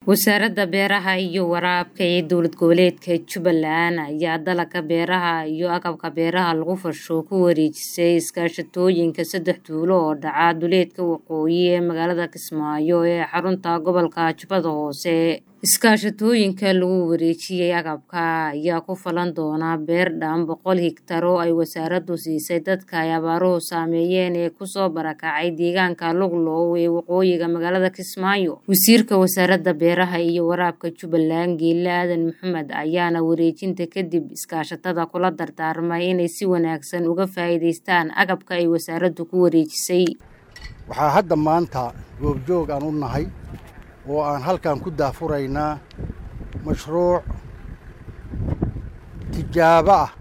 Wasaaradda Beeraha iyo Waraabka ee Dowlad Goboleedka Jubbaland ayaa dalagga beeraha iyo agabka beeraha lagu farsho ku wareejisay iskaashatooyinka saddex tuulo oo dhaca duleedka waqooyi ee magaalada Kismaayo ee xarunta gobolka Jubbada Hoose. Iskaashatooyinka lagu wareejiyay agabka ayaa ku falan doona beer dhan boqol hektar oo ay wasaaraddu siisay dadka ay abaaruhu saameeyeen ee kusoo barakacay deegaanka Luglow ee waqooyiga magaalada Kismaayo. Wasiirka Wasaaradda Beeraha iyo Waraabka Jubbaland Geele Aadan Maxamed ayaana wareejinta kadib iskaashatada kula dardaarmay inay si wanaagsan uga faa'iidaystaan agabka ay wasaaraddu ku wareejisay. waxaa hadda maanta goobjoog aan u nahay oo aan halkan ku daafuraynaa mashruuc tijaabo ah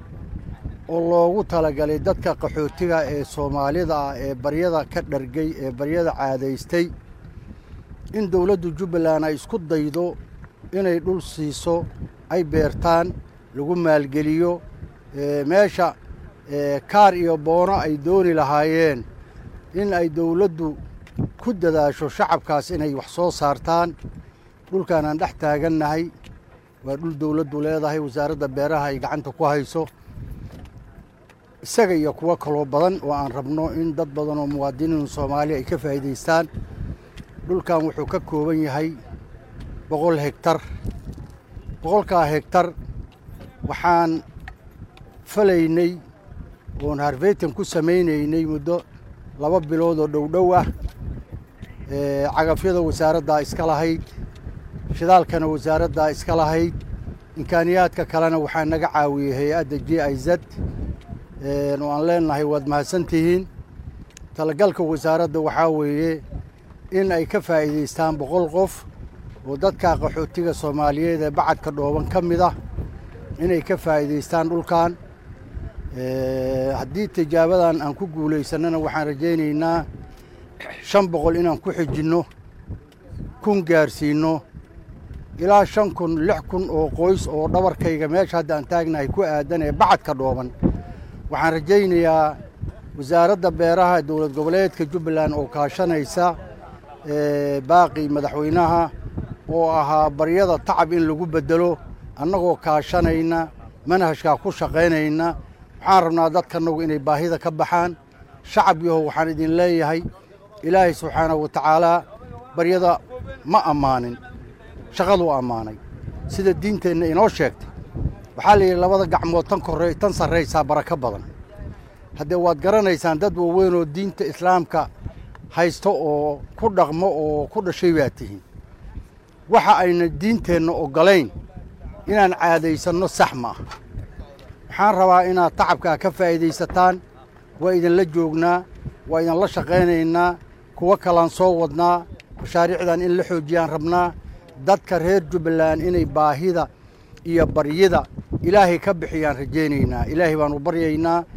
oo loogu talagalay dadka qaxootiga ee soomaalida ah ee baryada ka dhargay ee baryada caadaystay in dowladdu jubbaland ay isku daydo inay dhul siiso ay beertaan lagu maalgeliyo ee meesha ee kaar iyo boono ay dooni lahaayeen in ay dowladdu ku dadaasho shacabkaas inay wax soo saartaan dhulkaan aan dhex taagannahay waa dhul dowladdu leedahay wasaaradda beeraha ay gacanta ku hayso isaga iyo kuwo kaloo badan oo aan rabno in dad badan oo muwaadiniin soomaaliya ay ka faa'iidaystaan dhulkan wuxuu ka kooban yahay boqol hegtar boqolkaa hegtar waxaan falaynay oon harveytan ku samaynaynay muddo laba bilood oo dhowdhow ah cagafyada wasaaraddaa iska lahayd shidaalkana wasaaraddaa iska lahayd imkaaniyaadka kalena waxaa naga caawiyey hay-adda j i z oo aan leenahay waad mahadsantihiin talagalka wasaaradda waxaa weeye in ay ka faa'iidaystaan boqol qof oo dadka qaxootiga soomaaliyeed ee bacadka dhooban ka mid ah inay ka faa'iidaystaan dhulkan haddii tijaabadan aan ku guulaysannana waxaan rajaynaynaa shan boqol inaan ku xijinno kun gaarsiinno ilaa shan kun lix kun oo qoys oo dhabarkayga meesha hadda aan taagnahay ku aadan ee bacadka dhooban waxaan rajaynayaa wasaaradda beeraha dowlad goboleedka jubbaland oo kaashanaysa baaqi madaxweynaha oo ahaa baryada tacab in lagu beddelo annagoo kaashanayna manhajkaa ku shaqaynayna waxaan rabnaa dadkanagu inay baahida ka baxaan shacab yahow waxaan idin leeyahay ilaahay subxaanahu wa tacaalaa baryada ma ammaanin shaqaduu ammaanay sida diinteenna inoo sheegtay waxaa la yidhi labada gacmood tan korre tan sarraysaa barako badan haddee waad garanaysaan dad waaweyn oo diinta islaamka haysto oo ku dhaqmo oo ku dhashay baa tihiin waxa ayna diinteenna oggolayn inaan caadaysanno sax ma ah waxaan rabaa inaad tacabkaa ka faa'iidaysataan waa idinla joognaa waa idinla shaqaynaynaa kuwo kalaan soo wadnaa mashaariicdan in la xoojiyaan rabnaa dadka reer jubbaland inay baahida iyo baryida ilaahay ka bixiyaan rajaynaynaa ilaahay baanu baryaynaa